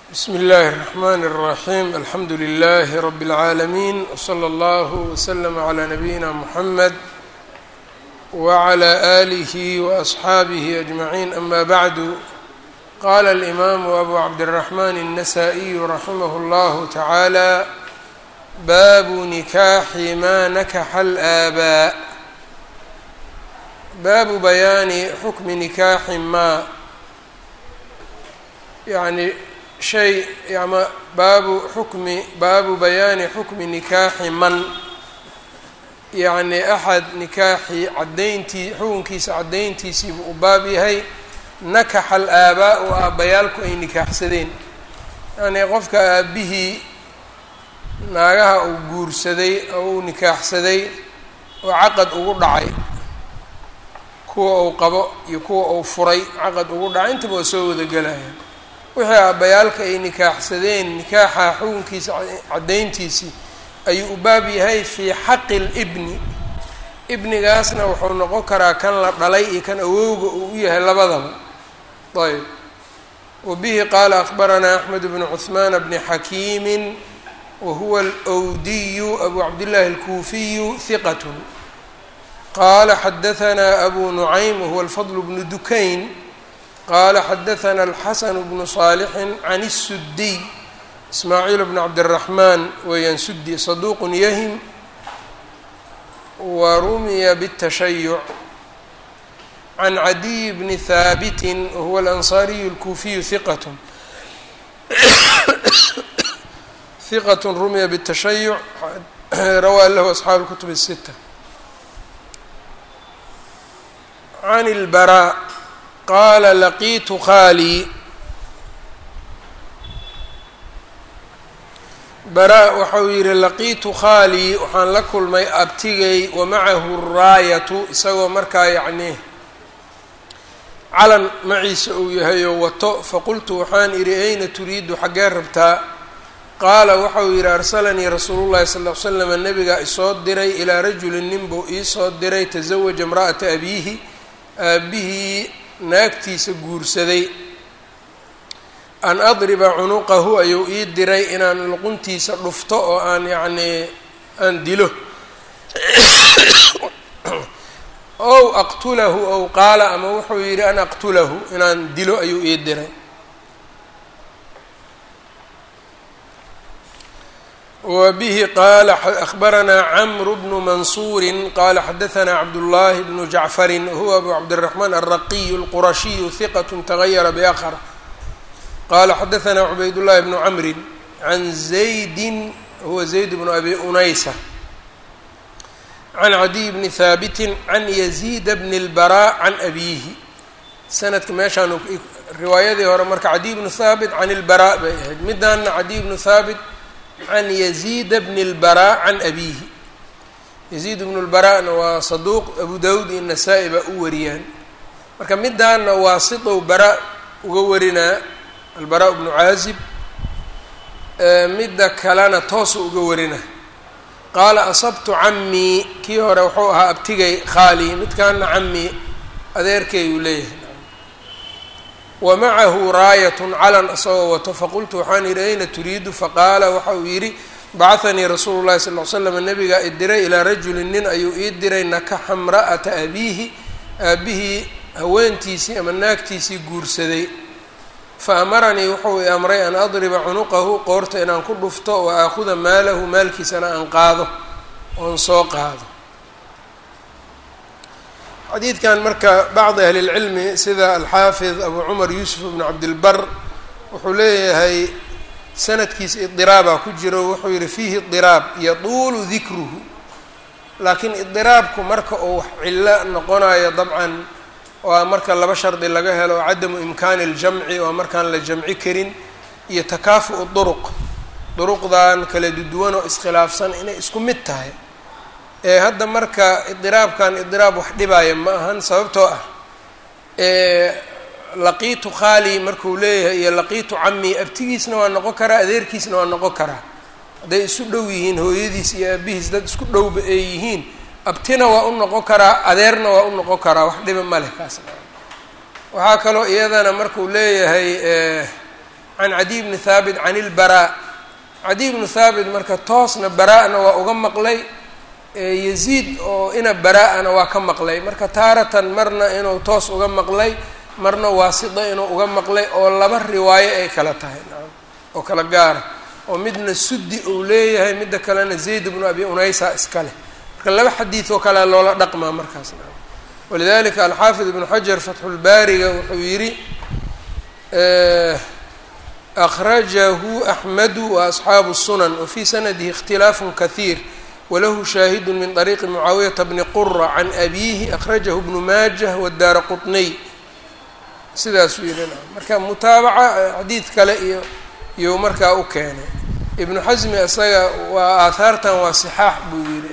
bsm اllh الرحmn الرaحيم alxamdu لlh رb العaalمين وslى اllه وslm عlى نbyina mحmed وعlى آlih وأصxaabih أجمعين أma bعd qala الإmam أbu cabdالرحmn النsائي raximh اllah taعalى bab نikaxi ma nakaxa الآbاء baabu bayaani xukmi nikaaxi ma yani shay ama baabu xukmi baabu bayaani xukmi nikaaxi man yacni axad nikaaxi caddayntii xukunkiisa caddayntiisiibuu u baab yahay nakaxa al-aabaa-u aabbayaalku ay nikaaxsadeen yacnii qofka aabihii naagaha uu guursaday oo uu nikaaxsaday oo caqad ugu dhacay kuwa uu qabo iyo kuwa uu furay caqad ugu dhacay intaba waa soo wada gelaya wixii aabbayaalka ay nikaaxsadeen nikaaxa xukunkiisa caddayntiisii ayuu u baab yahay fii xaqi libni ibnigaasna wuxuu noqon karaa kan la dhalay iyo kan awowga uu u yahay labadaba ayb wa bihi qaala akbaranaa axmed bnu cuhmaana bni xakiimin wa huwa alwdiyu abu cabdillahi alkuufiyu hiqat qala xadahanaa abu nucaym wahuwa alfadl bnu dukayn qala xadaثna الxasn bnu صaalixi can الsudiy ismaaciil bn cabdالraxman weeyaan sudi saduq yahim wa rumiya bالtashayuc can cadiy bni haabiti wahuwa alanصariyu اlkuufiyu hiqat hiqat rumiya bالtashayuc rawaa lahu asxaabu اkutub الsita can اlbarا qaala laqiitu khaalii bara waxau yidhi laqiitu khaalii waxaan la kulmay abtigay wa macahu raayatu isagoo markaa yacnii calan maciisa uu yahayoo wato faqultu waxaan idhi ayna turiidu xaggee rabtaa qaala waxau yidhi arsalanii rasuulu llahi sal ll ly slam nabigaa isoo diray ilaa rajulin nin buu iisoo diray tasawaja imra'ata abiihi aabihii naagtiisa guursaday an adriba cunuqahu ayuu ii diray inaan luquntiisa dhufto oo aan yacnii aan dilo ow aqtulahu ow qaala ama wuxuu yidhi an aqtulahu inaan dilo ayuu ii diray wa bihi qaala akhbaranaa camru bnu mansuuri qaala xadahanaa cabdullaahi bnu jacfarin huwa abu cabdiraxmaan alraqiyu alqurashiyu hiqat tagayara biakhr qaala xadahanaa cubaydullaahi bnu camrin can zaydin huwa zayd bnu abi unaysa can cadiy bni haabitin can yaziida bni اlbaraa can abiihi sanadka meeshaan riwaayadii hore marka cadiy bnu haabit can ilbaraa bay ahayd midaana cadiy bnu haabit can yaziida bni اlbaraa can abiihi yaziid bnu lbaraana waa saduuq abu dawud iyo nasaa-i baa u wariyaan marka midaana waa sidow bara uga warinaa albaraa bnu caazib midda kalena toosu uga warinaa qaala asabtu camii kii hore wuxuu ahaa abtigay khaali midkaana camii adeerkeeyuu leeyahay wa macahu raayatun calan isagoo wato faqultu waxaan yidhi ayna turiidu faqaala waxa uu yidhi bacahanii rasuulu llahi sal l slam nabigaa i diray ilaa rajulin nin ayuu ii diray nakaxa mra'ata abiihi aabihii haweentiisii ama naagtiisii guursaday fa amaranii wuxuu i amray an adriba cunuqahu qoorta inaan ku dhufto wa aakhuda maalahu maalkiisana aan qaado oon soo qaado xadiidkan marka bacdi ahli lcilmi sida alxaafid abu cumar yuusuf bnu cabdilbar wuxuu leeyahay sanadkiisa idiraabaa ku jiro wuxuu yihi fiihi idiraab yatuulu dikruhu laakiin idiraabku marka uu wax cillo noqonayo dabcan waa marka laba shardi laga helo cadamu imkaani اljamci oo markaan la jamci karin iyo takaafu duruq duruqdan kala duduwan oo iskhilaafsan inay isku mid tahay ee hadda marka idiraabkan idiraab wax dhibaya ma ahan sababtoo ah laqiitu khaali markuu leeyahay iyo laqiitu cami abtigiisna waa noqon karaa adeerkiisna waa noqon karaa hadday isu dhow yihiin hooyadiis iyo aabihiis dad isku dhowba ay yihiin abtina waa u noqon karaa adeerna waa u noqon karaa wax dhiba ma leh kaasna waxaa kaloo iyadana markuu leeyahay can cadiy bni thaabit can ilbaraa cadiy bnu thaabit marka toosna baraa-na waa uga maqlay yaziid oo ina baraa-ana waa ka maqlay marka taaratan marna inuu toos uga maqlay marna waasida inuu uga maqlay oo laba riwaayo ay kala tahay nacam oo kala gaara oo midna suddi uu leeyahay midda kalena zayd bnu abi unaysa iska leh marka laba xadiid oo kalea loola dhaqmaa markaas nacam walidalika alxaafid ibnu xajar fatxulbaariga wuxuu yidhi akhrajahu axmedu wa asxaabu sunan wafii sanadihi ikhtilaafu kahiir walahu shaahidu min طariiqi mucaawiyata bni qura can abiihi akhrajahu bnu maajah wadaara quطniy sidaasuu yihi marka mutaabaca xadiid kale iyo iyou markaa u keenay ibnu xasmi isaga waa aahaartan waa sixaax buu yihi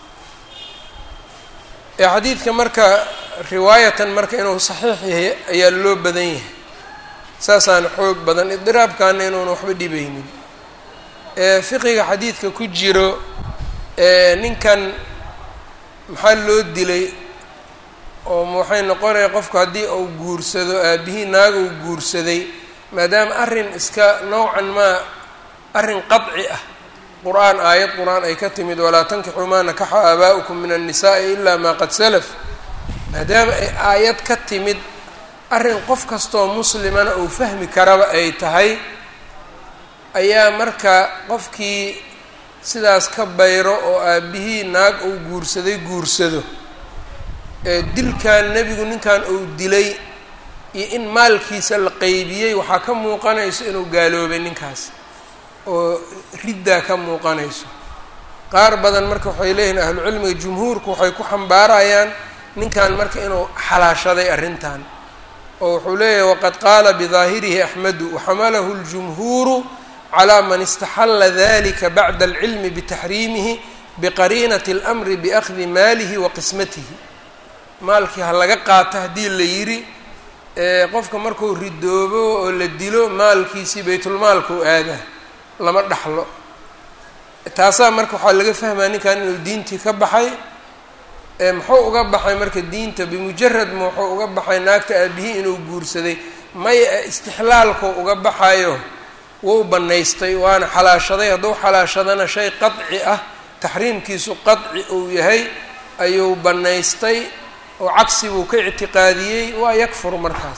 ee xadiidka marka riwaayatan marka inuu saxiix yahay ayaa loo badan yahay saasaana xoog badan idiraabkaana inuuna waxba dhibaynin fiqiga xadiidka ku jiro ninkan maxaa loo dilay oo waxay noqonaya qofku haddii uu guursado aabihii naag uu guursaday maadaama arrin iska nowcan maa arrin qadci ah qur-aan aayad qur-aan ay ka timid walaa tankixuu maa nakaxa aabaa'ukum min annisaai ilaa maa qad salaf maadaama ay aayad ka timid arrin qof kastoo muslimana uu fahmi karaba ay tahay ayaa marka qofkii sidaas ka bayro oo aabihii naag uu guursaday guursado dilkan nebigu ninkan uu dilay iyo in maalkiisa la qeybiyey waxaa ka muuqanayso inuu gaaloobay ninkaas oo riddaa ka muuqanayso qaar badan marka waxay leeyihiin ahlucilmiga jumhuurku waxay ku xambaarayaan ninkan marka inuu xalaashaday arrintan oo wuxuu leeyahay waqad qaala bidaahirihi axmedu waxamalahu اljumhuuru calى man istaxala dalika bacda alcilmi bitaxriimihi biqariinati اlamri biakhdi maalihi wa qismatihi maalkii ha laga qaato haddii la yidhi qofka markuu ridoobo oo la dilo maalkiisii baytulmaalkau aada lama dhaxlo taasaa marka waxaa laga fahmaa ninkan inuu diintii ka baxay muxuu uga baxay marka diinta bimujarad ma wuxuu uga baxay naagta aabihii inuu guursaday maya istixlaalkuu uga baxayo wuu bannaystay waana xalaashaday hadduu xalaashadana shay qadci ah taxriimkiisu qadci uu yahay ayuu bannaystay oo cagsi buu ka ictiqaadiyey waa yakfur markaas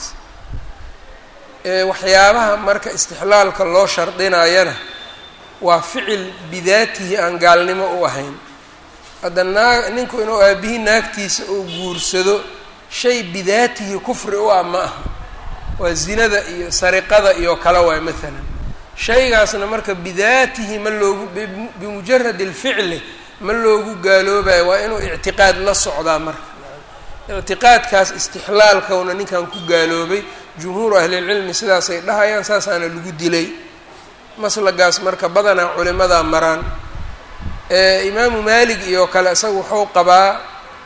waxyaabaha marka istixlaalka loo shardinayana waa ficil bidaatihi aan gaalnimo u ahayn hadda naag ninku inuu aabihii naagtiisa uu guursado shay bidaatihi kufri u ah ma aha waa zinada iyo sariqada iyo kale waay maalan shaygaasna marka bidaatihi ma loogu bimujarad alficli ma loogu gaaloobayo waa inuu ictiqaad la socdaa marka ictiqaadkaas istixlaalkawna ninkan ku gaaloobay jumhuuru ahlilcilmi sidaasay dhahayaan saasaana lagu dilay maslagaas marka badanaa culimadaa maraan imaamu maalik iyo kale isaga wuxuu qabaa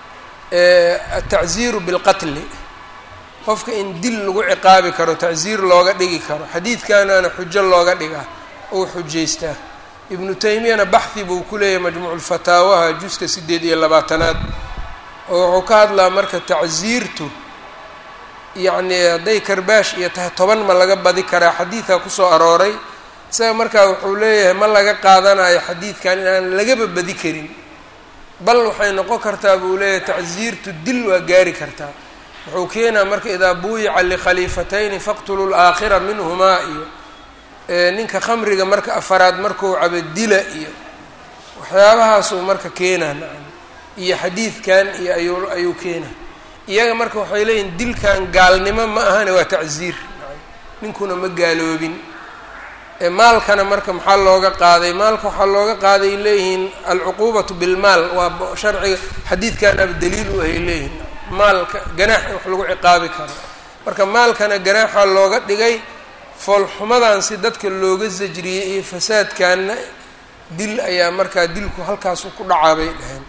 atacziiru bilqatli qofka in dil lagu ciqaabi karo tacziir looga dhigi karo xadiidkanana xujo looga dhigaa ou xujaystaa ibnu taymiyana baxhi buu ku leeyahay majmuuculfataawaha juska sideed iyo labaatanaad oo wuxuu ka hadlaa marka tacziirtu yacni hadday karbaash iyo tahay toban ma laga badi karaa xadiidkaa kusoo arooray isaga markaa wuxuu leeyahay ma laga qaadanayo xadiidkan inaan lagaba badi karin bal waxay noqon kartaa buu leeyahay tacziirtu dil waa gaari kartaa wuxuu keenaa marka idaa buuyica likhaliifatayni faqtuluu laakhira minhumaa iyo ninka khamriga marka afaraad markuu cabo dila iyo waxyaabahaasuu marka keenaa nacam iyo xadiidkan iyo ayuu ayuu keenaa iyaga marka waxay leeyihin dilkan gaalnimo ma ahane waa tacziir ninkuna ma gaaloobin maalkana marka maxaa looga qaaday maalka waxaa looga qaaday leeyihiin alcuquubatu bilmaal waa sharciga xadiidkan aba daliil u ahay leeyihin maalka ganaax in wax lagu ciqaabi karo marka maalkana ganaaxa looga dhigay foolxumadan si dadka looga sajriyey iyo fasaadkanna dil ayaa markaa dilku halkaasu ku dhacaa bay dhaheen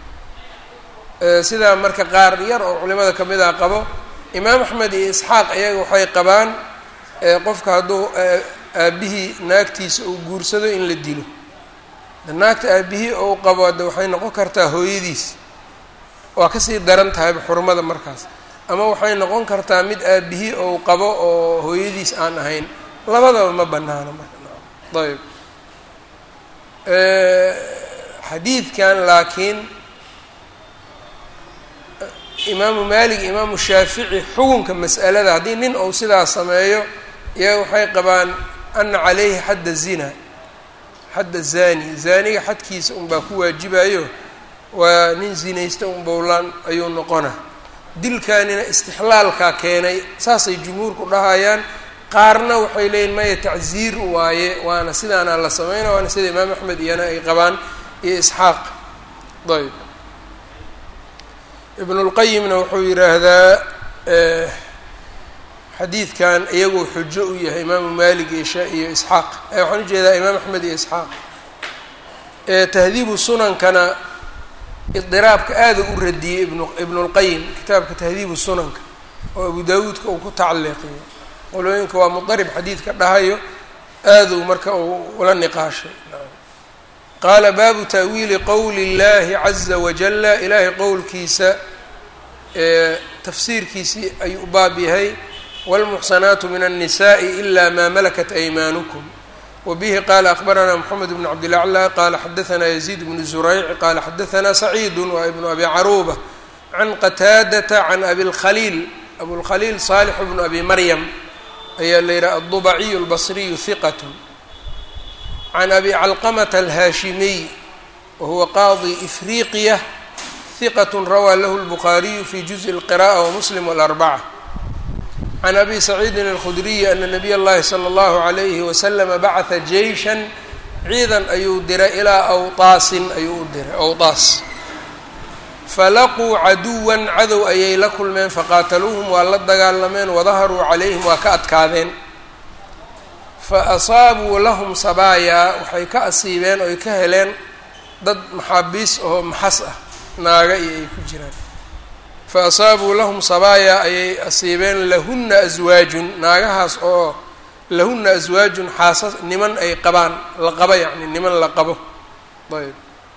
sidaa marka qaar yar oo culimada kamid ah qabo imaam axmed iyo isxaaq iyaga waxay qabaan qofka hadduu aabihii naagtiisa uu guursado in la dilo naagta aabihii ou qabo hadde waxay noqon kartaa hooyadiis waa kasii daran tahayba xurmada markaas ama waxay noqon kartaa mid aabihii ou qabo oo hooyadiis aan ahayn labadaba ma banaano marka ayb xadiidkan laakiin imaamu maalik imaamu shaafici xukunka mas'alada haddii nin ou sidaa sameeyo iyaga waxay qabaan ana calayhi xadda zina xadda zani zaaniga xadkiisa unbaa ku waajibayo waa nin zinaysta un bowlaan ayuu noqona dilkanina istixlaalkaa keenay saasay jumhuurku dhahayaan qaarna waxay leeyihin maya tacziir waaye waana sidaana la sameynaya waana sida imaam axmed iyana ay qabaan iyo isxaaq ayb ibnulqayimna wuxuu yidhaahdaa xadiidkan iyagoo xujo u yahay imaamu malik iyo iyo isxaaq waxaan ujeedaa imaam axmed iyo isxaaq tahdiibu sunankana idiraabka aada u radiyey ibn ibnulqayim kitaabka tahdiibu sunanka oo abu daawuudka uu ku tacaliiqiyo qolooyinka waa mudarib xadiidka dhahayo aaduu marka uu ula niqaashay qaala baabu ta'wiili qowli اllahi caza wajala ilaahay qowlkiisa tafsiirkiisii ayuu u baab yahay wاlmuxsanaatu min الnisaءi ila ma malakat aymaanukum wbihi qala akbarana mxamed bn cabdilaclى qala xadaثna yaziid bnu zurayc qala xadaثna saciidu wa ibnu abi caruba can qataadata can abi اlkhaliil abulkhaliil salix bnu abi maryam ayaa la yidhaha aلdubaciyu اlbasriyu hiqat can abi calqamata alhaashimiy wahuwa qaadi ifriqiya hiqat rawaa lahu اlbukhaariyu fi juزءi اlqiraءة wamuslim wاlarbaca can abi saciidin alkhudriyi ana nabiy اllahi slى اllahu عalayhi waslama bacata jeyshan ciidan ayuu diray ilaa awtaasin ayuu u diray awtaas falaquu caduwan cadow ayay la kulmeen faqaataluuhum waa la dagaalameen wadaharuu calayhim waa ka adkaadeen fa asaabuu lahum sabaayaa waxay ka asiibeen oy ka heleen dad maxaabiis oo maxas ah naaga iyo ay ku jiraan fa asaabuu lahum sabaayaa ayay asiibeen lahunna aswaajun naagahaas oo lahunna aswaajun xaasas niman ay qabaan la qabo yacni niman la qabo ayb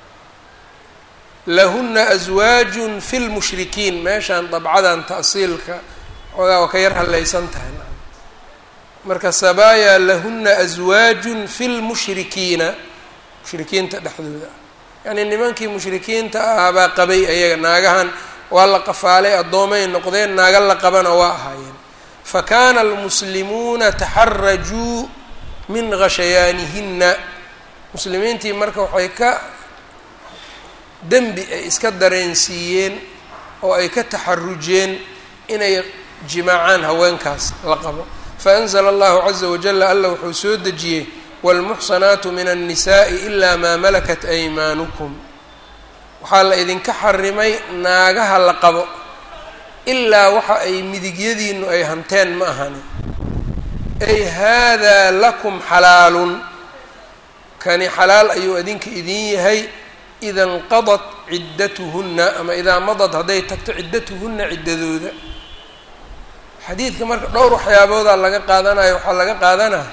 lahuna aswaajun fi lmushrikiin meeshaan dabcadan ta'siilka xoogaa waa ka yar hallaysan tahay marka sabaaya lahuna aswaajun fi lmushrikiina mushrikiinta dhexdooda yacnii nimankii mushrikiinta ahaa baa qabay ayaga naagahan waa la qafaalay addoomay noqdeen naaga la qabana waa ahaayeen fa kaana almuslimuuna taxarajuu min khashayaanihinna muslimiintii marka waxay ka dembi ay iska dareensiiyeen oo ay ka taxarujeen inay jimaacaan haweenkaas la qabo faanzla allahu caza wajala alla wuxuu soo dejiyey wاlmuxsanaatu min الnisaءi ilaa maa malakat aymaanukum waxaa la idinka xarimay naagaha la qabo ilaa waxa ay midigyadiinu ay hanteen ma ahani ay hada lakum xalaalun kani xalaal ayuu idinka idin yahay ida inqadat ciddatuhunna ama idaa madad hadday tagto ciddatuhunna ciddadooda xadiidka marka dhowr waxyaaboodaa laga qaadanayo waxaa laga qaadanaya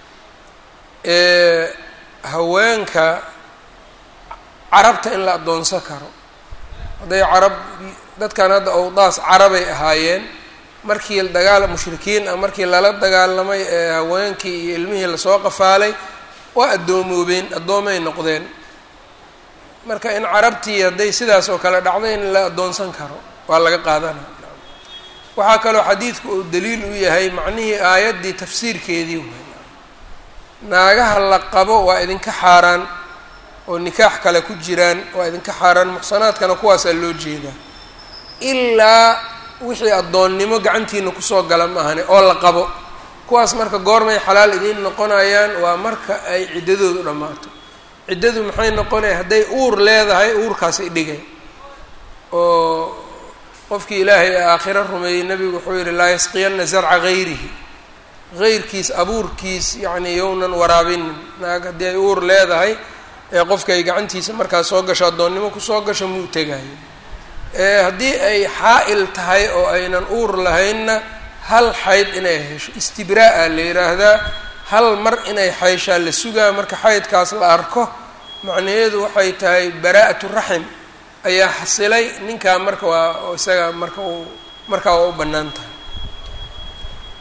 haweenka carabta in la addoonsan karo hadday carab dadkan hadda owdaas carabay ahaayeen markii dagaal mushrikiin ah markii lala dagaalamay ee haweenkii iyo ilmihii lasoo qafaalay waa addoomoobeen addoomay noqdeen marka in carabtii hadday sidaas oo kale dhacdo in la addoonsan karo waa laga qaadanaya waxaa kaloo xadiidku uu daliil u yahay macnihii aayaddii tafsiirkeedii way naagaha la qabo waa idinka xaaraan oo nikaax kale ku jiraan waa idinka xaaraan muxsanaadkana kuwaasaa loo jeedaa ilaa wixii addoonnimo gacantiina kusoo gala maahane oo la qabo kuwaas marka goormay xalaal idiin noqonayaan waa marka ay ciddadoodu dhammaato ciddadu maxay noqonaya hadday uur leedahay uurkaasay dhigay oo qofkii ilaahay ee aakhiro rumeeyey nebigu wuxuu yihi laa yasqiyanna zarca gayrihi heyrkiis abuurkiis yacni yownan waraabinin naag haddii ay uur leedahay ee qofka ay gacantiisa markaas soo gasho addoonnimo kusoo gasho muu tegayo haddii ay xaa-il tahay oo aynan uur lahaynna hal xayd inay hesho istibraa-a la yidhaahdaa hal mar inay xayshaa la sugaa marka xaydkaas la arko macnaheedu waxay tahay baraa-atu raxim ayaa xasilay ninkaa marka waa isaga marka uu markaa waa u bannaan tahay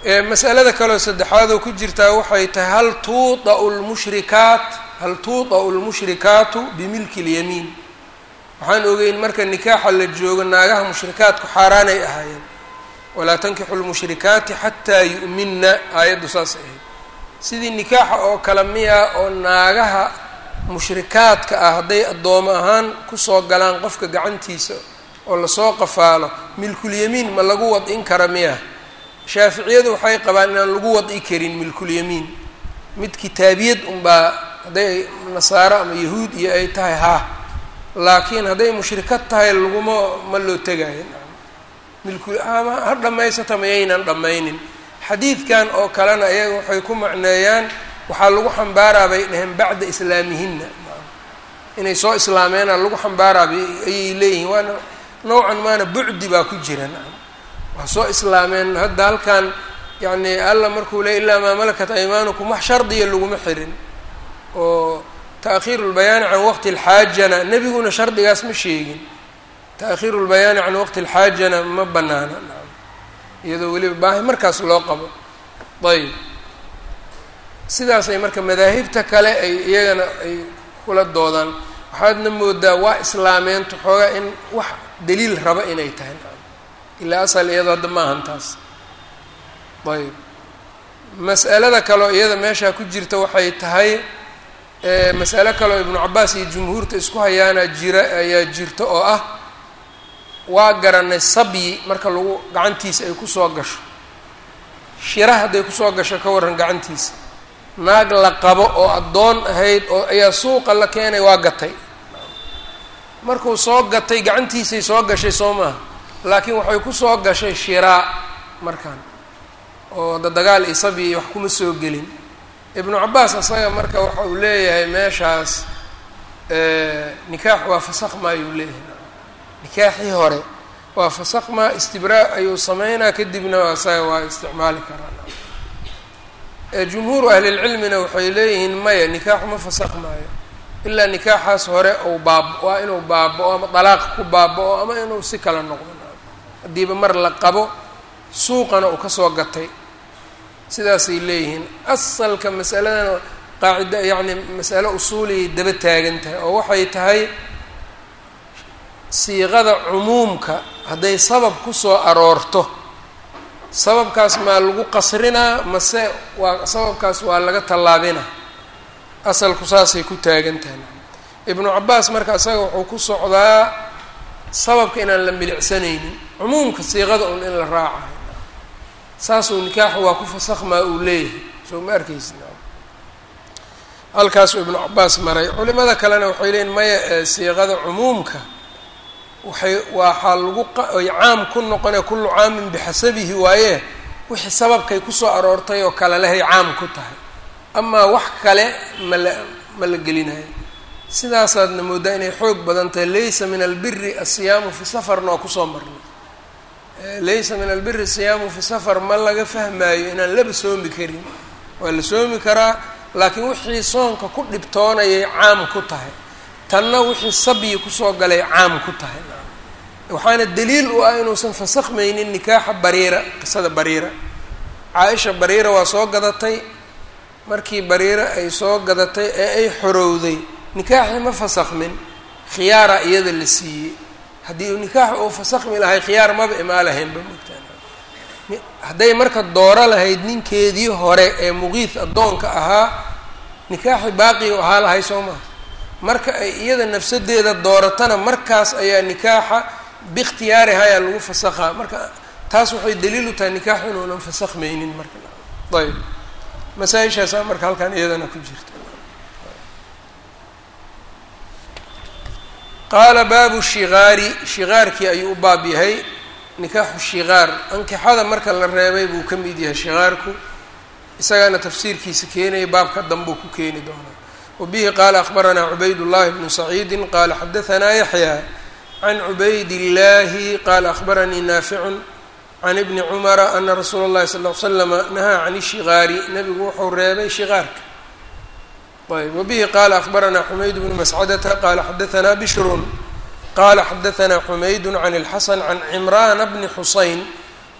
masalada kaleo saddexaadoo ku jirtaa waxay tahay hal tuudau lmushrikaat hal tuuda'u lmushrikaatu bimilki اlyamiin waxaan ogeyn marka nikaaxa la joogo naagaha mushrikaatku xaaraanay ahaayeen walaa tankixu lmushrikaati xataa yu'minna aayaddu saas ahayd sidii nikaaxa oo kale miya oo naagaha mushrikaadka ah hadday addoomo ahaan kusoo galaan qofka gacantiisa oo lasoo qafaalo milkulyamiin ma lagu wad-in kara miya shaaficiyadu waxay qabaan inaan lagu wad-i karin milkulyamiin mid kitaabiyad unbaa hadday nasaaro ama yahuud iyo ay tahay haa laakiin hadday mushrikad tahay laguma ma loo tegaayo milku ama ha dhammaysata mayaynan dhammaynin xadiidkan oo kalena iyaga waxay ku macneeyaan waxaa lagu xambaaraa bay dhaheen bacda islaamihinna inay soo islaameena lagu xambaaraa ayay leeyihiin waana nowcan maana bucdi baa ku jira waa soo islaameen hadda halkan yacni alla markuu le ilaa maa malakat aymaanukum wax shardiya laguma xirin oo taakhiiru lbayaani can waqti alxaajana nebiguna shardigaas ma sheegin taakhiiru lbayaani can waqti alxaajana ma banaana iyadoo weliba baahi markaas loo qabo ayb sidaasay marka madaahibta kale ay iyagana ay kula doodaan waxaadna moodaa waa islaameento xoogaa in wax daliil raba inay tahay ilaa asal iyadoo hadda maahan taas ayb mas'alada kaleo iyada meeshaa ku jirta waxay tahay mas'alo kaleo ibnu cabaas iyo jumhuurta isku hayaana jira ayaa jirta oo ah waa garanay sabyi marka lagu gacantiisa ay kusoo gasho shira hadday kusoo gasho ka warran gacantiisa naag la qabo oo addoon ahayd oo ayaa suuqa la keenay waa gatay markuu soo gatay gacantiisay soo gashay soo maaha laakiin waxay kusoo gashay shiraa markaan oo dadagaal iyo sabyi iyo wax kuma soo gelin ibnu cabaas asaga marka waxa uu leeyahay meeshaas nikaax waa fasakmaayuu leeyahay nikaaxii hore waa fasakmaa istibraa ayuu sameynaa kadibna asaga waa isticmaali karaa jumhuuru ahlilcilmina waxay leeyihiin maya nikaaxu ma fasakmaayo ilaa nikaaxaas hore uu baab waa inuu baaba-o ama dalaaq ku baaba-o ama inuu si kala noqdo haddiiba mar la qabo suuqana uu kasoo gatay sidaasay leeyihiin asalka masaladan qaacida yacni masalo usuuliyay daba taagan tahay oo waxay tahay siiqada cumuumka hadday sabab kusoo aroorto sababkaas maa lagu qasrinaa mase waa sababkaas waa laga tallaabina asalku saasay ku taagan tahay ibnu cabaas marka isaga wuxuu ku socdaa sababka inaan la milicsanaynin cumuumka siiqada un in la raacayo saasuu nikaaxu waa ku fasakmaa uu leeyahay soo ma arkaysi halkaasuu ibnu cabaas maray culimada kalena waxay leeyiin maya siiqada cumuumka waxay waxaa lagu ay caam ku noqonaya kullu caamin bixasabihi waaye wixii sababkay kusoo aroortay oo kale lehay caam ku tahay amaa wax kale ma la ma la gelinayo sidaasaadna moodaa inay xoog badan tahay laysa min albiri asiyaamu fi safarna waa kusoo marnay laysa min albiri asiyaamu fi safar ma laga fahmaayo inaan laba soomi karin waa la soomi karaa laakiin wixii soonka ku dhibtoonayay caam ku tahay tanna wixii sabyi kusoo galay caam ku tahay waxaana daliil u ah inuusan fasakhmaynin nikaaxa bariira qisada bariira caa-isha bariira waa soo gadatay markii bariira ay soo gadatay ee ay xorowday nikaaxii ma fasakhmin khiyaara iyada la siiyey haddii uu nikaax uu fasakhmi lahay khiyaar maba imaa lahaynba mogtaan hadday marka dooro lahayd ninkeedii hore ee muqiis addoonka ahaa nikaaxi baaqi u ahaa lahay soo maha marka ay iyada nafsadeeda dooratana markaas ayaa nikaaxa biikhtiyaariha ayaa lagu fasakhaa marka taas waxay daliil u tahay nikaax inuunan fasakhmaynin marka ayb masaa-ishaasaa marka halkan iyadana ku jirta qaala baabu shikaari shikaarkii ayuu u baab yahay nikaaxu shikaar ankixada marka la reebay buu ka mid yahay shikaarku isagaana tafsiirkiisa keenaya baabka danbuu ku keeni doonaa wbihi qaala akbaranaa cubayd llahi bnu saciidi qaala xadaanaa yaxya can cubayd illahi qaala akbaranii naaficun can ibni cumara ana rasuula اllahi sal l slama nahaa can ishikaari nabigu wuxuu reebay shikaarka ayb wabihi qaala akbaranaa xumayd bnu mascadata qaala xadaanaa bishrun qaala xadaanaa xumaydu can اlxasan can cimraana bni xusayn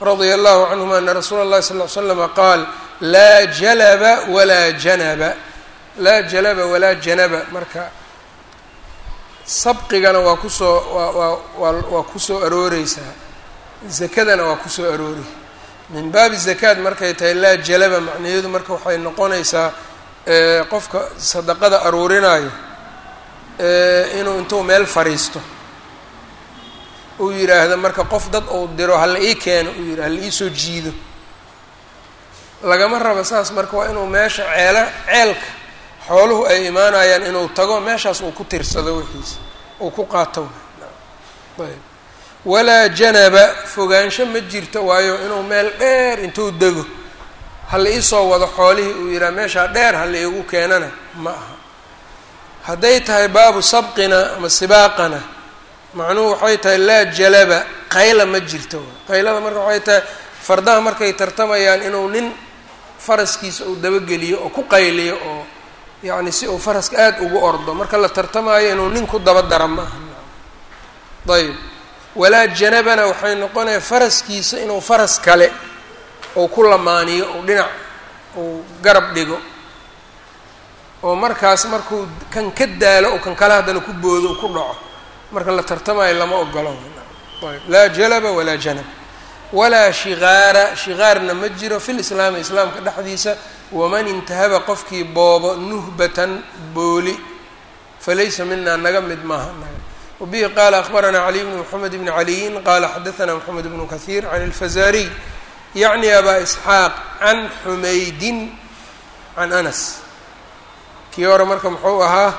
radia allahu canhuma ana rasuula اllahi sal l slama qaal laa jalaba walaa janaba laa jalaba walaa janaba marka sabqigana waa kusoo waa waa waa kusoo arooreysaa zakadana waa kusoo aroori min baabi zakaad markay tahay laa jalaba macnaheedu marka waxay noqonaysaa qofka sadaqada aruurinayo inuu intuu meel fariisto uu yidhaahdo marka qof dad uu diro hala ii keeno uu yidhah hala iisoo jiido lagama rabo saas marka waa inuu meesha ceela ceelka xooluhu ay imaanayaan inuu tago meeshaas uu ku tirsado wixiisa uu ku qaato ayb walaa janaba fogaansho ma jirto waayo inuu meel dheer intuu dego hala iisoo wado xoolihii uu yidhaha meeshaa dheer hala iigu keenana ma aha hadday tahay baabu sabqina ama sibaaqana macnuhu waxay tahay laa jalaba qayla ma jirto qaylada marka waxay tahay fardaha markay tartamayaan inuu nin faraskiisa uu dabageliyo oo ku qayliyo oo yacni si uu faraska aada ugu ordo marka la tartamaayo inuu nin ku daba dara ma aha ayb walaa janabana waxay noqonaya faraskiisa inuu faras kale uu ku lamaaniyo uu dhinac uu garab dhigo oo markaas markuu kan ka daalo oo kan kale haddana ku boodo u ku dhaco marka la tartamayo lama ogolo ayb laa jalaba walaa janab walaa shigaara shigaarna ma jiro fi lislaami islaamka dhexdiisa waman intahaba qofkii boobo nuhbatan booli falaysa mina naga mid maaha naga wabihi qaala akhbaranaa caliy bnu moxamed bni caliyin qaala xadaanaa moxamed bnu kahiir can alfazariy yacni abaa isxaaq can xumaydin can anas kii hore marka muxuu ahaa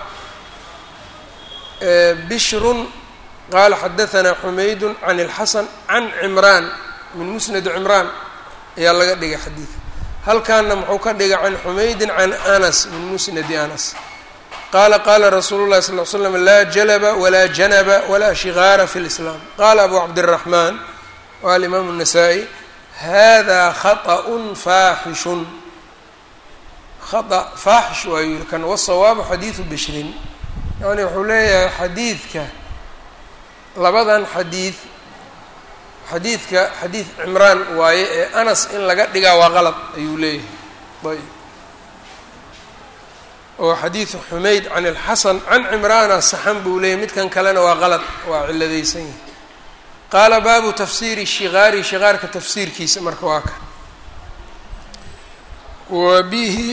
bishrun qaala xadaanaa xumaydun can اlxasan can cimraan min musnadi cimraan ayaa laga dhigay xadiidka halkaana muxuu ka dhigay can xumaydin can anas min musnadi anas qaala qaala rasuulu llahi sal l slam laa jalaba walaa janaba walaa shigaara fi lislaam qaala abu cabdiraxmaan waa alimaamu الnasaa-i hada khaطأ faaxishun khaطأ faaxish waa yiri kan wasawaabu xadiidu bishrin yani wuxuu leeyahay xadiidka labadan xadiid xadiidka xadiid cimraan waaye ee anas in laga dhigaa waa qalad ayuu leeyahay ayb oo xadiidu xumayd can ilxasan can cimraana saxan buu leeyahy midkan kalena waa qalad waa ciladaysan yahay qaala baabu tafsiiri shigaari shigaarka tafsiirkiisa marka waa kan wa bihi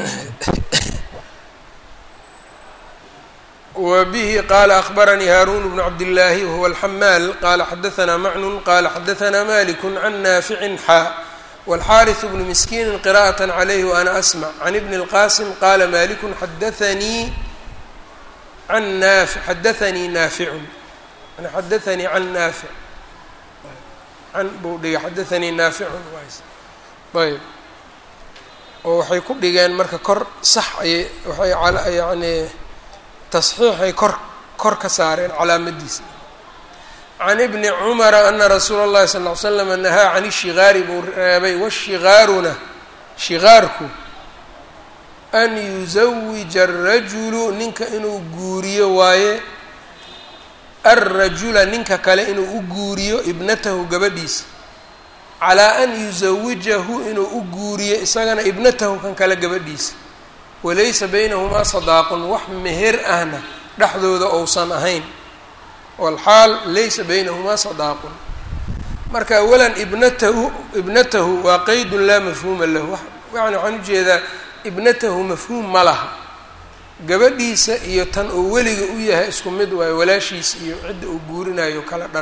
wa bihi qaala akbaranii haaruun bnu cabdillaahi wahuwa alxamaal qaala xadaanaa macnun qaala xadaanaa maliku can naaficin xaa wاlxariث bnu miskiini qira'aة عlayh وأna asmع can ibn اlqasim qala maliku xadaanii an naafi xadaanii naaficun xadaanii can naafic can buu dhigay xadaanii naaficun ayb oo waxay ku dhigeen marka kor sax ayay waxay yani tasxiixay kor kor ka saareen calaamadiisa can ibni cumara ana rasuula اllahi sal ly slama nahaa can ishigaari buu reebay washigaaruna shigaarku an yusawija arajulu ninka inuu guuriyo waaye alrajula ninka kale inuu u guuriyo ibnatahu gabadhiisa calaa an yusawijahu inuu u guuriyo isagana ibnatahu kan kale gabadhiisa walaysa baynahumaa sadaaqun wax meher ahna dhexdooda ousan ahayn walxaal laysa baynahumaa sadaaqun marka awalan ibnatahu ibnatahu waa qeydun laa mafhuuma lahu yani waxaan ujeedaa ibnatahu mafhuum ma laha gabadhiisa iyo tan uu weliga u yahay isku mid waayo walaashiisa iyo cidda uu guurinayo kala dhan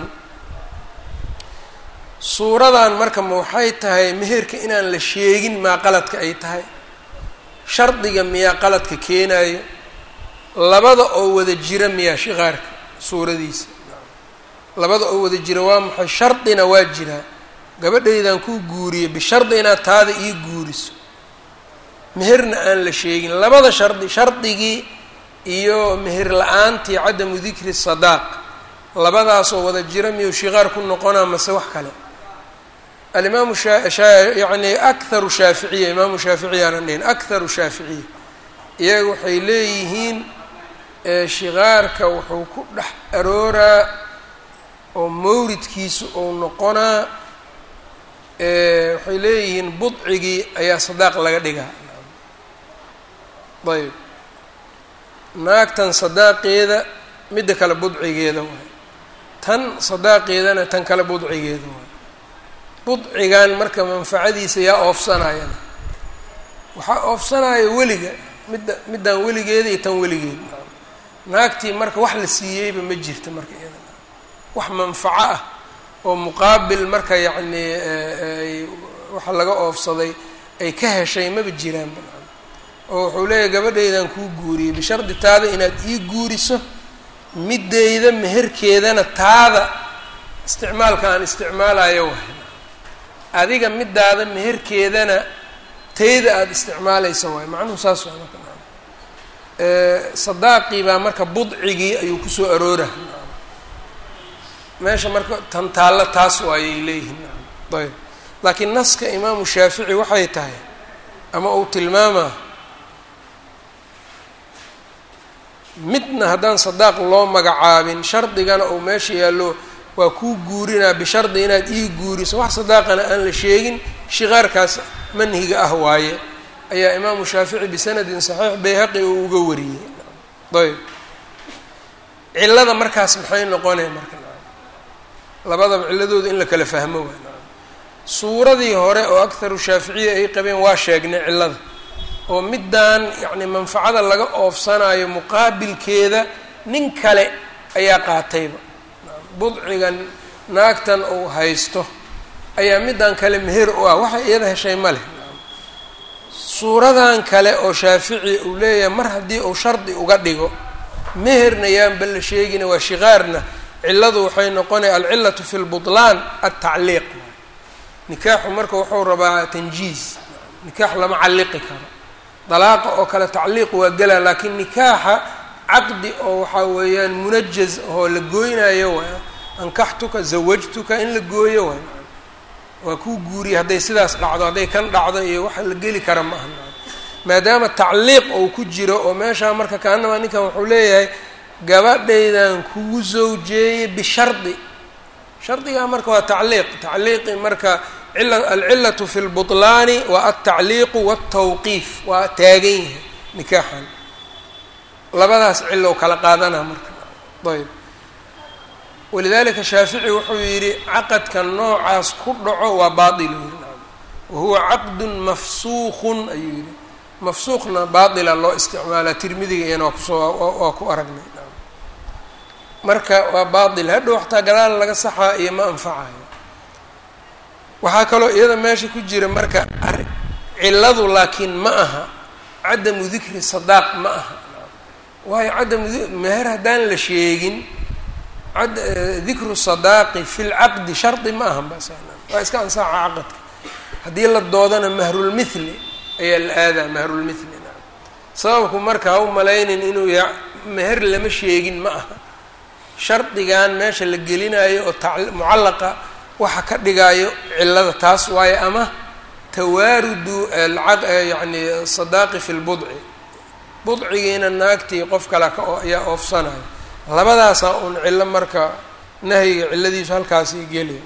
suuradan marka ma waxay tahay meherka inaan la sheegin maa qaladka ay tahay shardiga miyaa qaladka keenayo labada oo wada jira miyaa shiqaarka suuradiisa labada oo wada jira waa maxay shardina waa jiraa gabadhaydan kuu guuriye bishardi inaad taada ii guuriso meherna aan la sheegin labada shardi shardigii iyo meher la-aantii cadamu dikri sadaaq labadaasoo wada jira miyuu shiqaar ku noqonaa mase wax kale alimaamu yani akharu shaaficiya imaamu shaaficiy aanan dhihin akharu shaaficiya iyaga waxay leeyihiin shiqaarka wuxuu ku dhex arooraa oo mawridkiisu ou noqonaa waxay leeyihiin budcigii ayaa sadaaq laga dhigaa ayb naagtan sadaaqeeda midda kale budcigeeda waay tan sadaaqeedana tan kale budcigeeda waay budcigan marka manfacadiisa yaa oofsanayana waxaa oofsanaya weliga midda middan weligeeda iyo tan weligeed naagtii marka wax la siiyeyba ma jirta marka iyada wax manfaco ah oo muqaabil marka yacnii waxa laga oofsaday ay ka heshay maba jiraanba oo wuxuu leeyahy gabadhaydan kuu guuriyey bishardi taada inaad ii guuriso middayda meherkeedana taada isticmaalka aan isticmaalayo wahay adiga middaada meherkeedana tayda aada isticmaalaysa waay macnuhu saas waa marka sadaaqii baa marka budcigii ayuu kusoo aroora meesha marka tan taallo taas waayay leeyihiin ayb laakiin naska imaamu shaafici waxay tahay ama uu tilmaamaa midna haddaan sadaaq loo magacaabin shardigana uu meesha yaallo waa kuu guurinaa bishardi inaad ii guuriso wax sadaaqana aan la sheegin shiqaarkaas manhiga ah waaye ayaa imaamu shaafici bisanadin saxiix bayhaqi uu uga wariyey ayb cillada markaas maxay noqonaya marka labadaba cilladooda in la kala fahmo waay suuradii hore oo akharu shaaficiya ay qabeen waa sheegnay cillada oo middaan yacni manfacada laga oofsanayo muqaabilkeeda nin kale ayaa qaatayba budcigan naagtan uu haysto ayaa middan kale meher u ah waxay iyada heshay ma leh suuradan kale oo shaafici uu leeyahay mar haddii uu shardi uga dhigo meherna yaanba la sheegina waa shiqaarna cilladu waxay noqonaya alcillatu fi lbutlaan altacliiq nikaaxu marka wuxuu rabaa tanjiiz nikaax lama calliqi karo dalaaqa oo kale tacliiq waa gelaa laakiin nikaaxa caqdi oo waxaa weeyaan munajaz oo la gooynayo waay ankaxtuka zawajtuka in la gooyo waay waa kuu guuriya hadday sidaas dhacdo hadday kan dhacdo iyo waxa la geli kara ma aha maadaama tacliiq ou ku jiro oo meeshaa marka kaanamaa ninkan wuxuu leeyahay gabadhaydan kugu zawjeeyey bishardi shardigaa marka waa tacliiq tacliiqi marka alcillatu fi lbutlaani waa altacliiqu waltawqiif waa taagan yahay nikaaxan labadaas cillo kala qaadanaa marka ayb walidalika shaafici wuxuu yidhi caqadka noocaas ku dhaco waa baail u yidhi wahuwa caqdun mafsuuqun ayuu yidhi mafsuuqna baatila loo isticmaalaa tirmidiga iyana waa kusoo waa ku aragnay marka waa baatil hadhow xataa gadaal laga saxaa iyo ma anfacayo waxaa kaloo iyada meesha ku jira marka cilladu laakiin ma aha cadamu dikri sadaaq ma aha waayo cadamu meher haddaan la sheegin dikru sadaaqi fi lcaqdi shardi ma aha bas waa iska ansaaxa caqadka haddii la doodana mahrulmithli ayaa la aadaa mahrulmithli naam sababku marka ha u malaynin inuu ya meher lama sheegin ma aha shardigan meesha la gelinayo oo mucallaqa waxa ka dhigaayo cillada taas waayo ama tawaarudu yani sadaaqi fi lbudci budcigiina naagtii qof kale ka ayaa oofsanayo labadaasaa un cillo marka nahyiga cilladiisu halkaasi geli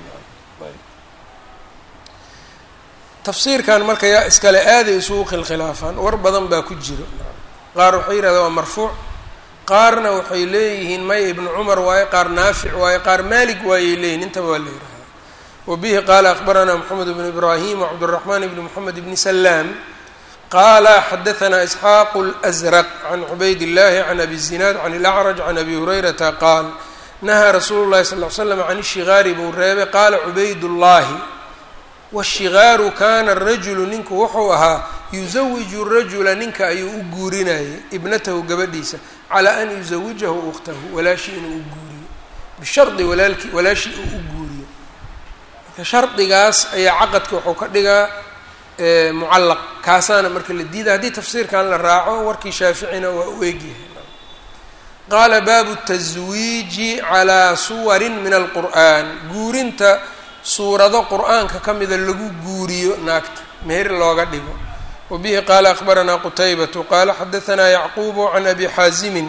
tafsiirkan marka yaa iskale aaday isugu khilkhilaafaan war badan baa ku jiro qaar waxay yidhahdeen waa marfuuc qaarna waxay leeyihiin maya ibnu cumar waaye qaar naafic waaye qaar maalik waayey leeyihin intaba waa la yidhahdaa wabihi qaala akbaranaa moxamed bnu ibraahim wcabduraxmaan bni moxamed bni salaam qaala xadaanaa isxaaqu اlأsraq can cubayd illahi can abi zinaad can ilacraj can abi hurayrata qaal nahaa rasuulu llahi sal l slam can ishigaari buu reebay qaala cubayd llahi washigaaru kaana rajulu ninku wuxuu ahaa yusawiju rajula ninka ayuu u guurinayay ibnatahu gabadhiisa calaa an yusawijahu ukhtahu walaashii inuu u guuriyo bishardi walaalki walaashii uu u guuriyo marka shardigaas ayaa caqadka wuxuu ka dhigaa mucallaq kaasaana marka la diida haddii tafsiirkan la raaco warkii shaaficina waa u egyahay qaala baabu taswiiji calaa suwarin min alqur'an guurinta suurado qur-aanka ka mida lagu guuriyo naagta meher looga dhigo wabihi qaala akbaranaa qutaybatu qaala xadaanaa yacquubu can abi xaasimin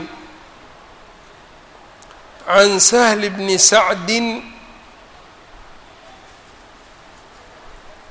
can sahli bni sacdin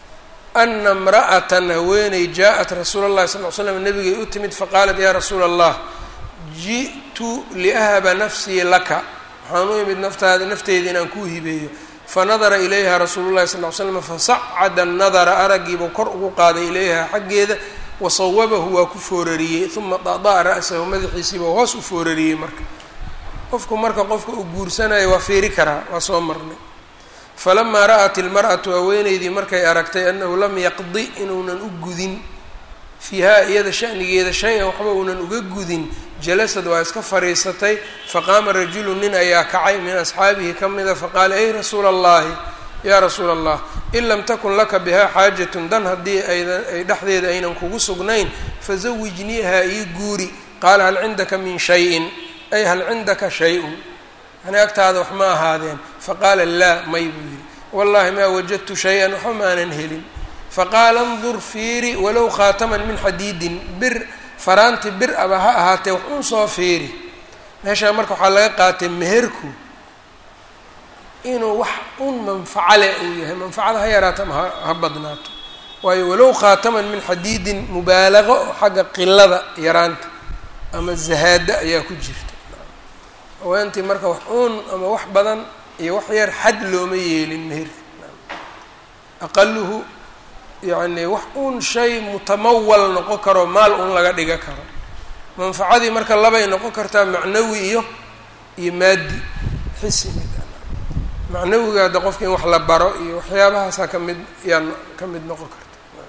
ana imra'atan haweeney jaa-at rasuula اllahi sal l slam nabigay u timid faqaalat ya rasuula allah ji'tu liahaba nafsii laka waxaan u imid naftaada nafteeda inaan kuu hibeeyo fanadara ilayha rasuulu llahi sal l slam fasacada nadara araggiibuu kor ugu qaaday ilayha xaggeeda wasawabahu waa ku foorariyey uma dada'a ra'sahu madaxiisiibuu hoos u foorariyey marka qofku marka qofka uu guursanayo waa fiiri karaa waa soo marnay falamaa ra'at ilmar'atu haweeneydii markay aragtay annahu lam yaqdi inuunan u gudin fiihaa iyada shanigeeda shay-an waxba uunan uga gudin jalasad waa iska fadhiisatay faqaama rajulu nin ayaa kacay min asxaabihi ka mida faqaala ey rasuula allahi yaa rasuula allah in lam takun laka bihaa xaajatun dan haddii aydan ay dhexdeeda aynan kugu sugnayn fazawijniiha ii guuri qaala hal cindaka min shayin ay hal cindaka shay-un yani agtaada wax ma ahaadeen faqaala laa may buu yihi wallahi maa wajadtu shay-an waxba maanan helin faqaala ndur fiiri walow khaataman min xadiidin bir faraanti bir aba ha ahaatee wax un soo fiiri meeshaa marka waxaa laga qaatay meherku inuu wax un manfaco leh uu yahay manfacada ha yaraato ama ha badnaato waayo walow khaataman min xadiidin mubaalaqo oo xagga qilada yaraanta ama zahaada ayaa ku jirta haweentii marka wax uun ama wax badan iyo wax yar xad looma yeelin meherka aqaluhu yacni wax uun shay mutamawal noqon karo maal un laga dhiga karo manfacadii marka labay noqon kartaa macnawi iyo iyo maadi xisi mid macnawiga hadda qofka in wax la baro iyo waxyaabahaasaa ka mid yaa ka mid noqon karta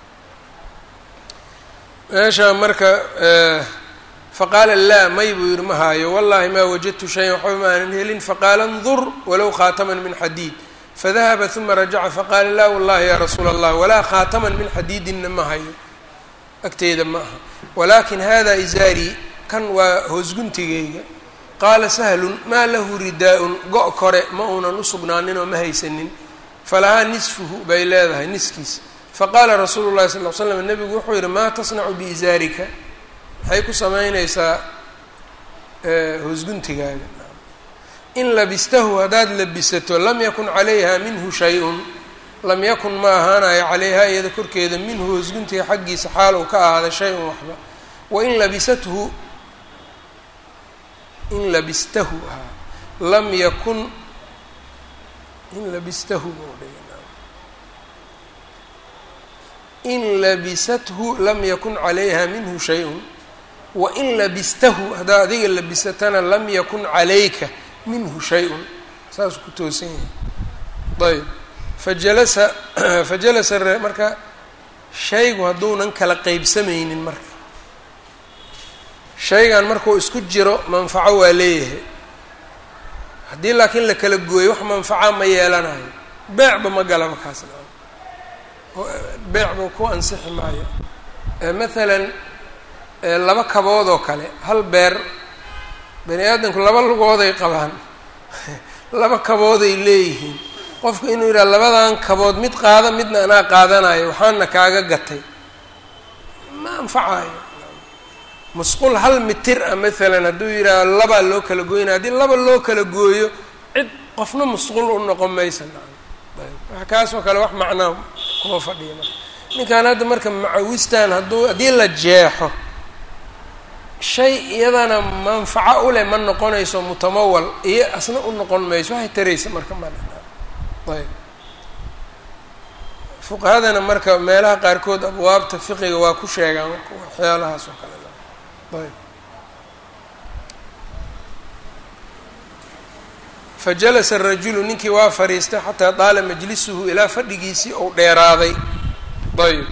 meesha marka faqaala laa may buu yihi ma haayo wallahi maa wajadtu shayan waxba ma aanan helin faqaala ndur walow khaataman min xadiid fadahaba uma rajaca faqaala laa wallahi ya rasuula allah walaa khaataman min xadiidinna ma hayo agteeda ma aha walaakin hada izaarii kan waa hoosguntigayga qaala sahlun maa lahu ridaa-un go- kore ma uunan usugnaanin oo ma haysanin falahaa nisfuhu bay leedahay niskiis faqaala rasuulu llahi sal l slam nebigu wuxuu yihi maa tasnacu biizaarika maxay ku samaynaysaa hoosguntigaaga in labistahu haddaad labisato lam yakun calayha minhu shay-un lam yakun ma ahaanayo calayha iyada korkeeda minhu hoosguntiga xaggiisa xaal uu ka ahaaday shay-un waxba wain labisathu in labistahu haa lam yakun in labistahu in labisathu lam yakun calayha minhu shay-un wain labistahu haddaad adiga labisatana lam yakun calayka minhu shay-un saasuu ku toosan yahay ayb fajalasa fajalasa marka shaygu hadduunan kala qeybsamaynin marka shaygan markuu isku jiro manfaco waa leeyahay haddii laakiin la kala gooyo wax manfaca ma yeelanayo beecba ma galaba kaasna beecba ku ansixi maayo mathalan laba kabood oo kale hal beer bani aadamku laba lugooday qabaan laba kabooday leeyihiin qofku inuu yidhaha labadan kabood mid qaada midna anaa qaadanayo waxaana kaaga gatay ma anfacayo musqul hal mitir ah maalan hadduu yidhaaho labaa loo kala gooynaya haddii laba loo kala gooyo cid qofna musqul u noqon maysa ayb kaasoo kale wax macnaa kuma fadhiya marka ninkan hadda marka macawistan hadduu haddii la jeexo shay iyadana manfaco u leh ma noqonayso mutamawal iyo asna u noqon mayso waxay taraysa marka ma ayb fuqahadana marka meelaha qaarkood abwaabta fiqiga waa ku sheegaan waxyaalahaas oo kale ayb fajalasa arajulu ninkii waa fadhiistay xataa daala majlisuhu ilaa fadhigiisii ou dheeraaday ayb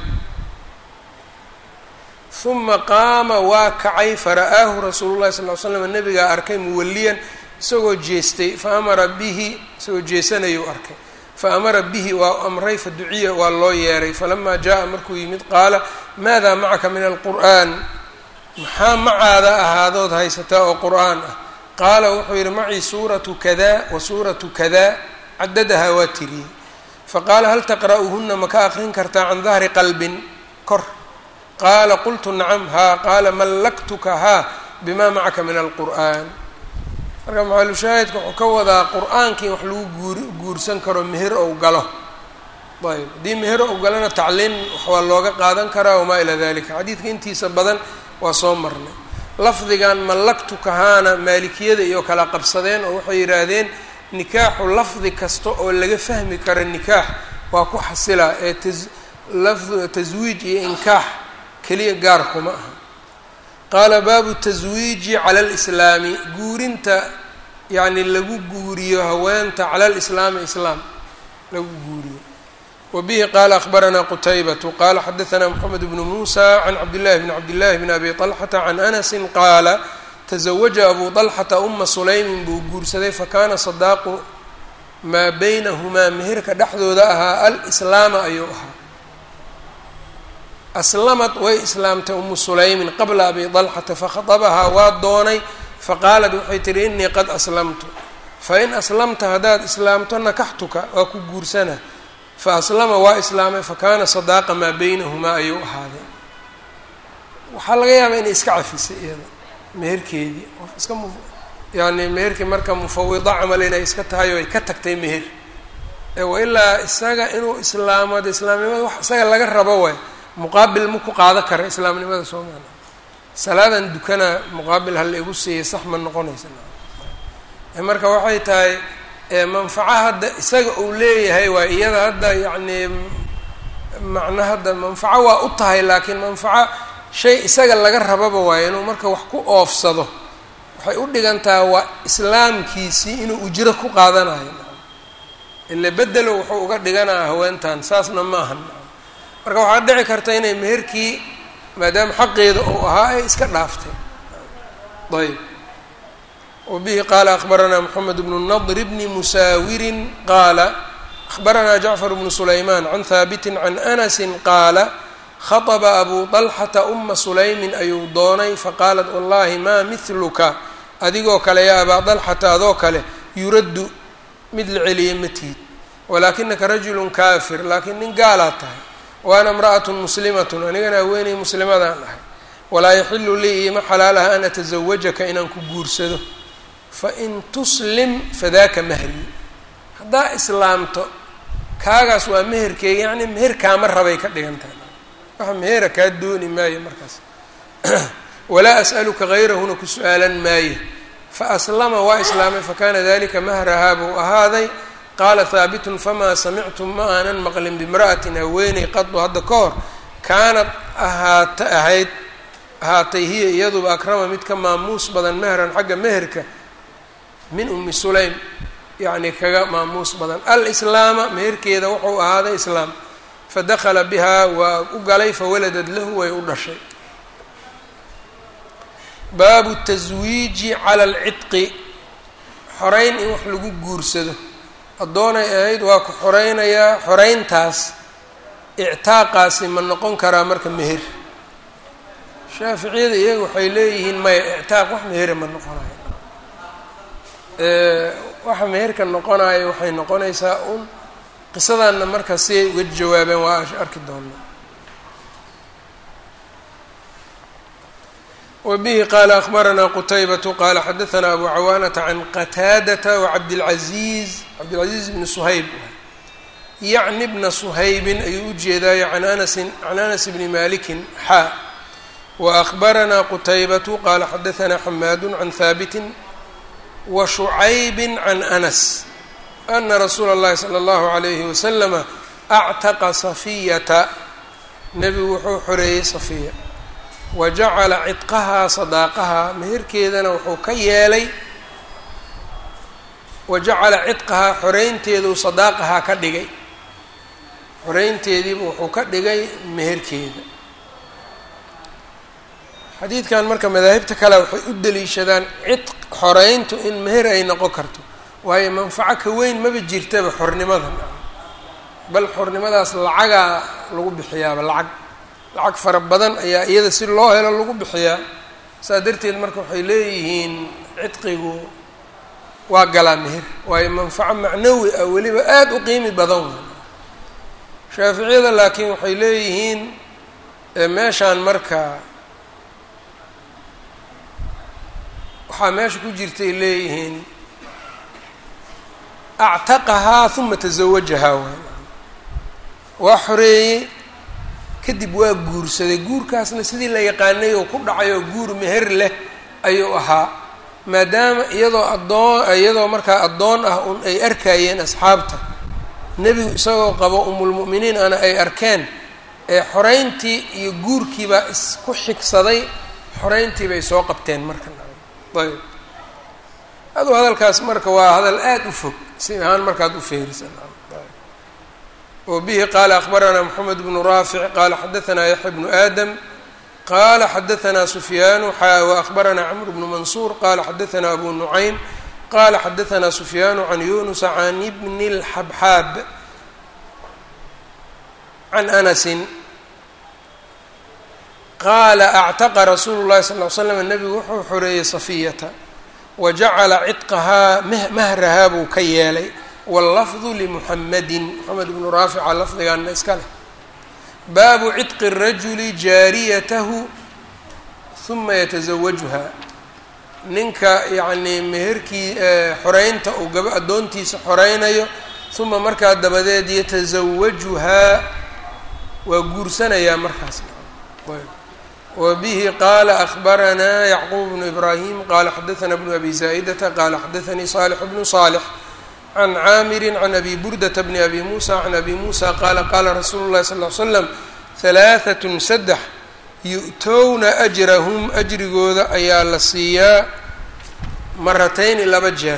uma qaama waa kacay fara-aahu rasuulu llahi sal ly slam nabigaa arkay muwaliyan isagoo jeestay fa amara bihi isagoo jeesanayuu arkay fa amara bihi waa amray fa duciya waa loo yeeray falamaa jaa markuu yimid qaala maada macaka min alqur'an maxaa macaada ahaadood haysataa oo qur-aan ah qaala wuxuu yidhi macii suuratu kada wa suuratu kada cadadahaa waa tiriyey faqaala hal taqra'uhuna ma ka aqrin kartaa can dahri qalbin kor qaala qultu nacam haa qaala mallaktuka haa bima macaka min alqur'an marka maxalushaahidka wuxuu ka wadaa qur-aankii wax lagu guur guursan karo meher ou galo ayb haddii meher ogolana tacliim waa looga qaadan karaa wamaa ilaa dalika xadiidka intiisa badan waa soo marnay lafdigan mallaktu kahaana maalikiyada iyo kala qabsadeen oo waxay yidhaahdeen nikaaxu lafdi kasta oo laga fahmi karo nikaax waa ku xasilaa ee lafdu taswiij iyo inkaax keliya gaar kuma aha qaala baabu taswiiji cala alislaami guurinta yacni lagu guuriyo haweenta cala alislaami islaam lagu guuriyo wa bihi qaala akhbaranaa qutaybatu qaala xadaanaa moxamed bnu muusa can cabdillahi bni cabdillahi bni abi طalxata can anasin qaala tazawaja abu طalxata uma sulaymin buu guursaday fakaana sadaaqu maa baynahumaa meherka dhexdooda ahaa alislaama ayuu ahaa aslamad way islaamtay umu sulaymin qabla abi طalxata fakhadabahaa waa doonay faqaalat waxay tihi inii qad aslamtu fain aslamta haddaad islaamto nakaxtuka waa ku guursana fa aslama waa islaamay fakaana sadaaqa maa baynahumaa ayuu ahaaday waxaa laga yaabaa inay iska cafisay iyada meherkeedii qof iska mu yani meherkii marka mufawida camal inay iska tahay oo ay ka tagtay meher wailaa isaga inuu islaamado islaamnimada wax isaga laga rabo waay muqaabil ma ku qaada kara islaamnimada soomaala salaadan dukana muqaabil hala igu siiyay sax ma noqonaysa marka waxay tahay manfaco hadda isaga uu leeyahay waa iyada hadda yacni macno hadda manfaco waa u tahay laakiin manfaco shay isaga laga rababa waayo inuu marka wax ku oofsado waxay u dhigantaha waa islaamkiisii inuu ujro ku qaadanayo ile bedelo wuxuu uga dhiganaya haweentan saasna ma ahan marka waxaa dhici karta inay meherkii maadaama xaqeeda uu ahaa ay iska dhaaftay ayb wbihi qaala akbaranaa mxamed bnu nadr bni musaawirin qaala akbaranaa jacfar bnu sulaymaan can haabiti can anasi qaala khaطba abu طalxata uma sulaymin ayuu doonay faqaalat wallahi maa mihluka adigoo kale yaa abaa طalxata adoo kale yuraddu mid la celiya matihid walaakinaka rajulu kaafir laakiin nin gaalaad tahay waana imra'at muslimat anigana haweenay muslimadaan ahay walaa yaxilu lii iima xalaalaha an atasawajaka inaan ku guursado fain tuslim fadaaka mahri haddaa islaamto kaagaas waa meherkeega yacni meher kaama rabay ka dhigan tahay waxa mehera kaa dooni maayo markaas walaa as'aluka gayrahuna ku su-aalan maayo faaslama waa islaamay fakana dalika mahrahaa buu ahaaday qaala haabitun famaa samictu ma aanan maqlin bimra'atin haweeney qadu hadda ka hor kaanad ahaata ahayd ahaatay hiya iyaduba akrama mid ka maamuus badan mehran xagga meherka min umi sulaym yacni kaga maamuus badan alislaama meherkeeda wuxuu ahaaday islaam fadakala bihaa waa u galay fawaladad lahu way u dhashay baabu taswiiji cala alcidqi xoreyn in wax lagu guursado addoonay ahayd waa ku xoreynayaa xoreyntaas ictaaqaasi ma noqon karaa marka meher shaaficiyada iyaga waxay leeyihiin maya ictaaq wax mehera ma noqonayo waxa meherka noqonayo waxay noqonaysaa un qisadaanna marka siay uga jawaabeen waa arki doonaa wbihi qaala akbaranaa qutaybatu qaala xadaanaa abu cawaanata can qataadata wacabdilcaziiz cabdilcaziiz bni suhayb yacni bna suhaybin ayuu u jeedaayo an anasin can anas bni malikin xaa waakbaranaa qutaybatu qaala xadaanaa xamaadu can haabitin washucaybi can anas ana rasuula اllahi salى اllahu alayhi waslama actaqa safiyata nebigu wuxuu xoreeyey safiya wa jacala cidqahaa sadaaqahaa meherkeedana wuxuu ka yeelay wa jacala cidqahaa xoreynteeduu sadaaqahaa ka dhigay xoreynteediiba wuxuu ka dhigay meherkeeda xadiidkan marka madaahibta kale waxay u deliishadaan cidq xoreyntu in meher ay noqon karto waayo manfaco ka weyn maba jirtaba xornimada bal xornimadaas lacagaa lagu bixiyaaba lacag lacag fara badan ayaa iyada si loo helo lagu bixiyaa saa darteed marka waxay leeyihiin cidqigu waa galaa meher waayo manfaco macnawi ah weliba aada u qiimi badan wey shaaficiyada laakiin waxay leeyihiin meeshaan marka waxaa meesha ku jirtay leeyihiin actaqahaa uma tazawajahaa waay waa xoreeyey kadib waa guursaday guurkaasna sidii la yaqaanay oo ku dhacay oo guur meher leh ayuu ahaa maadaama iyadoo addoon iyadoo markaa addoon ah un ay arkayeen asxaabta nebigu isagoo qabo umulmu'miniin ana ay arkeen ee xoreyntii iyo guurkiibaa isku xigsaday xoreyntii bay soo qabteen marka ayb aduu hadalkaas marka waa hadal aada u fog si ahaan markaad u feerisan وبه qال أخبرنا محمد بن رافع qال xdثna يحيى بن آdم qال xdثna سفyان وأخبرنا cمرو بن منصور qال xdثna أbو نعيم qال xdثna سفyان عن يونس عن بن الحبحاab عن أنس qال اعتقى رsuل الlahi صلى اه عل سلم نبgu wuxuu xoreeyey صفyةa وجacla cطقhaa mhrahaa buu ka yeelay wاllafdu limuxamedin moxamed bnu raafica lafdigaana iska leh baabu cidqi الrajuli jaariyatahu huma yataزawajuha ninka yacnii meherkii xoreynta uu gaba addoontiisa xoreynayo huma markaa dabadeed yataزawajuhaa waa guursanayaa markaas wa bihi qaala أخbaranaa yacquub bnu ibrahim qala xadaثna bnu abi zaa'idata qala xadaثanii صالح bnu صالح can caamiri can abi burdata bni abi muusa can abi muusa qaala qaala rasuulu llahi sal ly slam halaahatun saddex yu'towna ajrahum ajrigooda ayaa la siiyaa maratayni laba jeer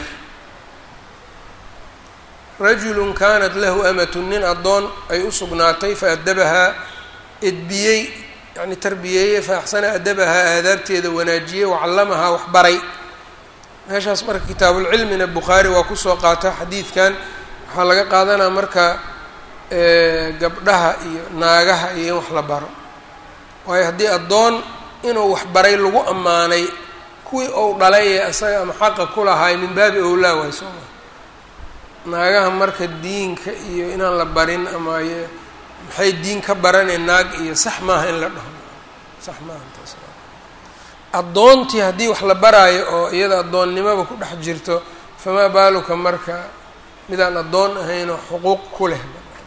rajulun kaanat lahu amatun nin addoon ay u sugnaatay fa adabahaa edbiyey yacni tarbiyeeyey fa axsana adabahaa aadaabteeda wanaajiyey wacallamahaa waxbaray meeshaas marka kitaabulcilmina bukhaari waa kusoo qaata xadiidkan waxaa laga qaadanaa marka gabdhaha iyo naagaha iyo in wax la baro waayo haddii addoon inuu waxbaray lagu ammaanay kuwii ou dhalay ee isaga ama xaqa ku lahaay min baabi owlaa waay soo maa naagaha marka diinka iyo inaan la barin ama maxay diin ka baraneen naag iyo sax maaha in la dhaho sax maaha taas addoontii haddii wax la baraayo oo iyada addoonnimaba ku dhex jirto famaa baaluka marka midaan addoon ahaynoo xuquuq ku leh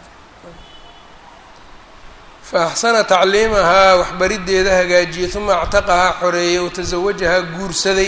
fa axsana tacliimahaa waxbariddeeda hagaajiyey uma actaqahaa xoreeyey watasawajahaa guursaday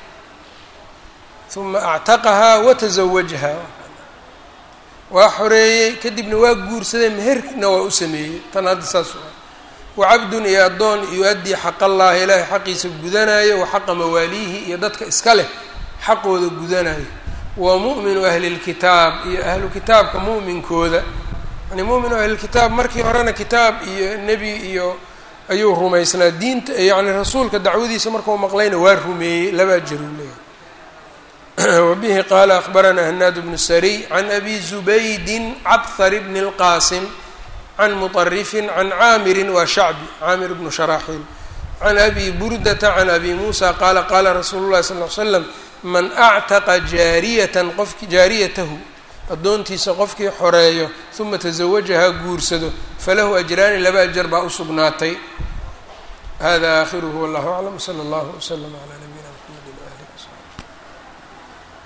uma actaqahaa watasawajahaa waa xoreeyey kadibna waa guursaday meherna waa u sameeyey tan hadda saas wacabdun iyo addoon yu-addii xaqallaahi ilaahay xaqiisa gudanayo wa xaqa mawaaliihi iyo dadka iska leh xaqooda gudanayo wa mu'minu ahlilkitaab iyo ahlu kitaabka mu'minkooda yani mu'minu ahlilkitaab markii horena kitaab iyo nebi iyo ayuu rumaysnaa diinta yacni rasuulka dacwadiisa markuu maqlayna waa rumeeyey labaa jaruu leeyahy wabihi qaala akhbaranaa hanaad bnu sariy can abi zubaydin cabhar bni اlqaasim can muطarifin can caamirin waa shacbi caamir bnu sharaaxiil can abi burdata can abi muusa qaala qaala rasuulu llahi sal l slam man actaqa jaariyatan qofki jaariyatahu addoontiisa qofkii xoreeyo uma tasawajahaa guursado falahu ajraani laba ajar baa u sugnaatay hada aakhiruhu wallahu aclam sala allahu wslama calaa nabi